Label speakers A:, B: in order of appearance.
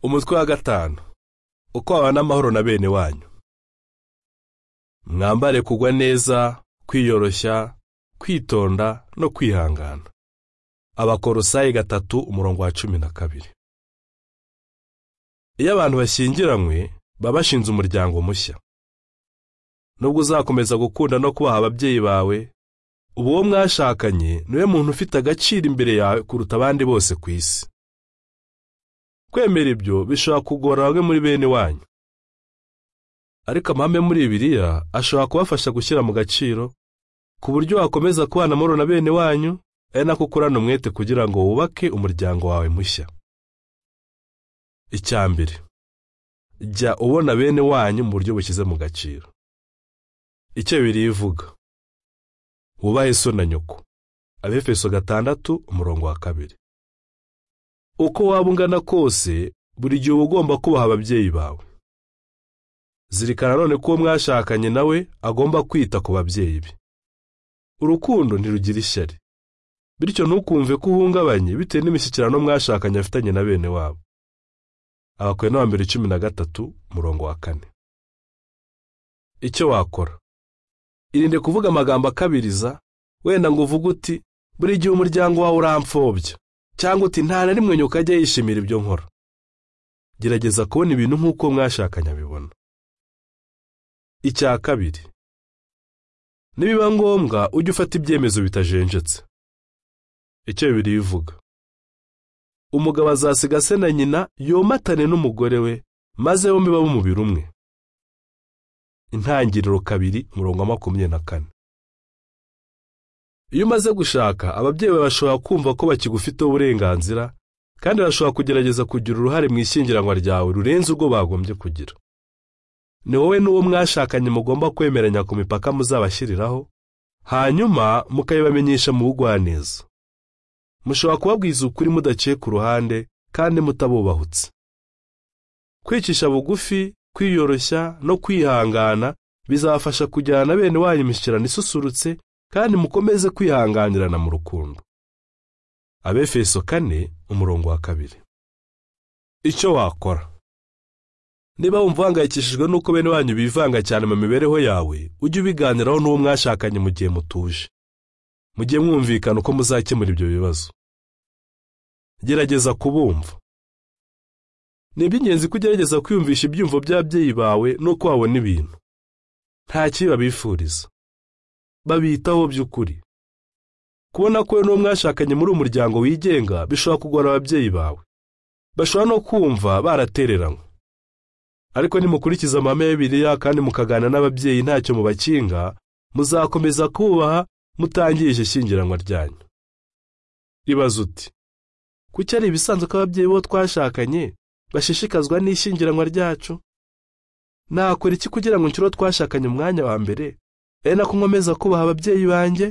A: umutwe wa gatanu uko wabana amahoro na bene wanyu mwambare kugwa neza kwiyoroshya kwitonda no kwihangana abakorosayi gatatu umurongo wa cumi na kabiri iyo abantu bashyingiranywe baba bashinze umuryango mushya nubwo uzakomeza gukunda no kubaha ababyeyi bawe ubu uwo mwashakanye niwe muntu ufite agaciro imbere yawe kuruta abandi bose ku isi kwemera ibyo bishobora kugora bamwe muri bene wanyu ariko amahame muri bibiliya ashobora kubafasha gushyira mu gaciro ku buryo wakomeza kubana amahoro na bene wanyu ari nako ukorana umwete kugira ngo wubake umuryango wawe mushya icyambere jya ubona bene wanyu mu buryo bushyize mu gaciro icyo bibiliya ivuga wubahe so na nyoko abefeso gatandatu umurongo wa kabiri uko waba ungana kose buri gihe uba ugomba kubaha ababyeyi bawe zirikana none ko uwo mwashakanye nawe agomba kwita ku babyeyi be urukundo ntirugira ishyari bityo ntukumve ko uhungabanye bitewe n'imishyikirano mwashakanye afitanye na bene wabo abakwe na mbere cumi na gatatu murongo wa kane icyo wakora irinde kuvuga amagambo akabiriza wenda ngo uvuge uti buri gihe umuryango wawe urampfobya cyangwa uti nta na rimwe nyoko ajya yishimira ibyo nkora gerageza kubona ibintu nk'uko mwashakanye abibona icya kabiri nibiba ngombwa ujye ufata ibyemezo bitajenjetse icyo bibiri bivuga umugabo azasiga se na nyina yomatane n'umugore we maze bombi babe umubiri umwe intangiriro kabiri umurongo wa makumyabiri na kane iyo umaze gushaka ababyeyi bashobora kumva ko bakigufiteho uburenganzira kandi bashobora kugerageza kugira uruhare mu ishyingiranwa ryawe rurenze urwo bagombye kugira ni wowe n'uwo mwashakanye mugomba kwemeranya ku mipaka muzabashyiriraho hanyuma mukayibamenyesha mu bugwaneza mushobora kubabwiza ukuri mudaciye ku ruhande kandi mutabubahutse kwicisha bugufi kwiyoroshya no kwihangana bizabafasha kujyana na bene wanyu imishyikirano isusurutse kandi mukomeze kwihanganirana mu rukundo abefeso kane umurongo wa kabiri icyo wakora niba wumva uhangayikishijwe n'uko bene wanyu bivanga cyane mu mibereho yawe ujye ubiganiraho n'uwo mwashakanye mu gihe mutuje mujye mwumvikana uko muzakemura ibyo bibazo gerageza kubumva ni iby'ingenzi ko ugerageza kwiyumvisha ibyumvo by'ababyeyi bawe n'uko wabona ibintu nta kibi babifuriza babitaho by'ukuri kubona ko n'uwo mwashakanye muri umuryango wigenga bishobora kugora ababyeyi bawe bashobora no kumva baratereranywe ariko nimukurikiza amahame ya bibiriya kandi mukaganira n'ababyeyi ntacyo mubakinga muzakomeza kubaha mutangirije ishyingiranwa ryanyu ibaza uti kuki ari ibisanzwe ko ababyeyi bo twashakanye bashishikazwa n'ishyingiranwa ryacu nakora iki kugira ngo nshyire uwo twashakanye umwanya wa mbere ari nako nkomeza kubaha ababyeyi banjye